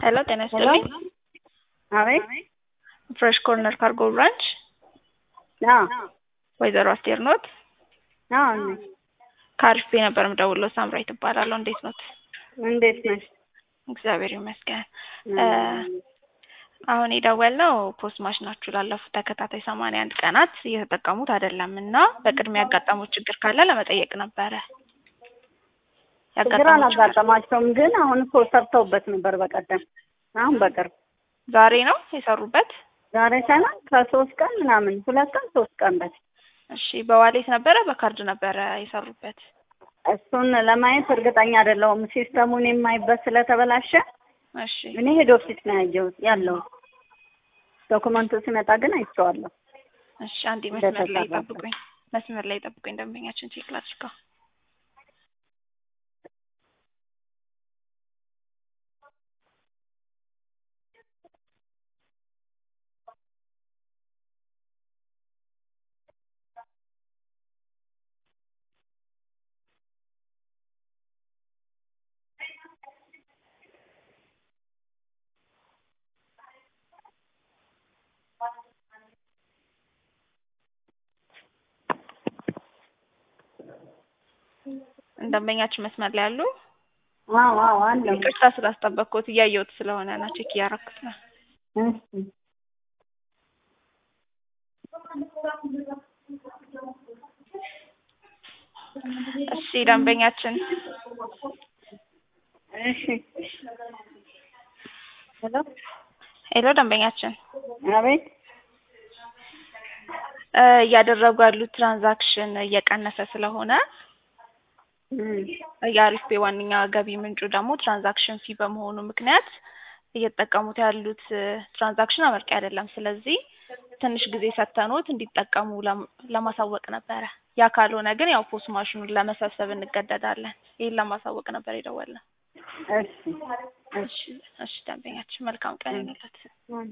ሄሎ ጤና ይስጥልኝ። አቤት ፍሬሽ ኮርነር ካርጎ ብራንች አዎ ወይዘሮ አስቴር ኖት? አዎ ነኝ። ከአሪፍ ነበር የምደውለው። ሳምራዊት እባላለሁ። እንዴት ኖት? እንዴት ነሽ? እግዚአብሔር ይመስገን። አሁን የደወልነው ፖስት ማሽናችሁ ላለፉት ተከታታይ ሰማንያ አንድ ቀናት እየተጠቀሙት አይደለም እና በቅድሚያ ያጋጠሙት ችግር ካለ ለመጠየቅ ነበረ። ችግር ያጋጠሙት ችግር አላጋጠማቸውም፣ ግን አሁን እኮ ሰርተውበት ነበር በቀደም። አሁን በቅርብ ዛሬ ነው የሰሩበት? ዛሬ ሳይሆን ከሶስት ቀን ምናምን ሁለት ቀን ሶስት ቀን በፊት እሺ በዋሌት ነበረ በካርድ ነበረ የሰሩበት? እሱን ለማየት እርግጠኛ አይደለሁም። ሲስተሙን የማይበት ስለተበላሸ እሺ እኔ ሄድ ኦፊስ ነው ያየሁት ያለው ዶክመንቱ ሲመጣ ግን አይቼዋለሁ። እሺ አንዴ መስመር ላይ እንደተሰራ ጠብቁኝ። መስመር ላይ ጠብቁኝ። ደንበኛችን ቼክ ላድርገው። ደንበኛችን መስመር ላይ አሉ? አዎ አዎ አለው። ይቅርታ ስላስጠበቅኩት እያየሁት ስለሆነ ነው። ቼክ እያረኩት ነው። እሺ እሺ ደንበኛችን እሺ ሄሎ ሄሎ ደንበኛችን አቤት እ እያደረጉ ያሉት ትራንዛክሽን እየቀነሰ ስለሆነ እም የአሪፍ ፔ ዋነኛ ገቢ ምንጩ ደግሞ ትራንዛክሽን ፊ በመሆኑ ምክንያት እየተጠቀሙት ያሉት እ ትራንዛክሽን አመርቂ አይደለም። ስለዚህ ትንሽ ጊዜ ሰጥተኖት እንዲጠቀሙ ለም- ለማሳወቅ ነበረ። ያ ካልሆነ ግን ያው ፖስ ማሽኑን ለመሰብሰብ እንገደዳለን። ይህን ለማሳወቅ ነበር የደወልነው። እሺ እሺ እሺ ደንበኛችን መልካም ቀን ይሁንልዎት።